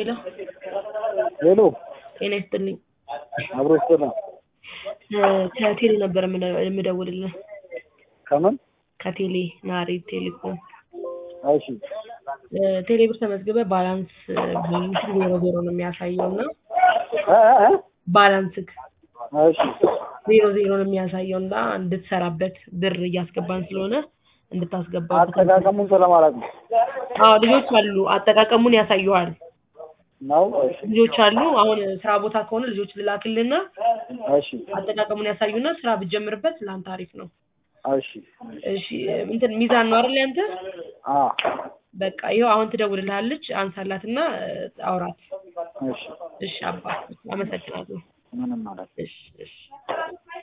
ሄሎ ሄሎ ጤና ይስጥልኝ። አብሮ ይስጥልኝ። እ ከቴሌ ነበር የምደ- የምደውልልህ ከምን? ከቴሌ ናሪ ቴሌኮም እሺ እ ቴሌ ብር ተመዝግበህ ባላንስ ባላንስ ዜሮ ዜሮ ነው የሚያሳየው እና እ እ እ ባላንስክ እሺ ዜሮ ዜሮ ነው የሚያሳየው እና እንድትሰራበት ብር እያስገባን ስለሆነ እንድታስገባ አጠቃቀሙን ስለማላውቅ ነው። አዎ ልጆች አሉ አጠቃቀሙን ያሳዩሃል ነው? እሺ ልጆች አሉ አሁን ስራ ቦታ ከሆነ ልጆች ልላክልና እሺ አጠቃቀሙን ያሳዩና ስራ ብትጀምርበት ለአንተ አሪፍ ነው እሺ እሺ እንትን ሚዛን ነው አይደል ያንተ አ በቃ ይኸው አሁን ትደውልልሃለች አንሳላትና እ አውራት እሺ እሺ አባ አመሰግናለሁ ምንም ማለት እሺ እሺ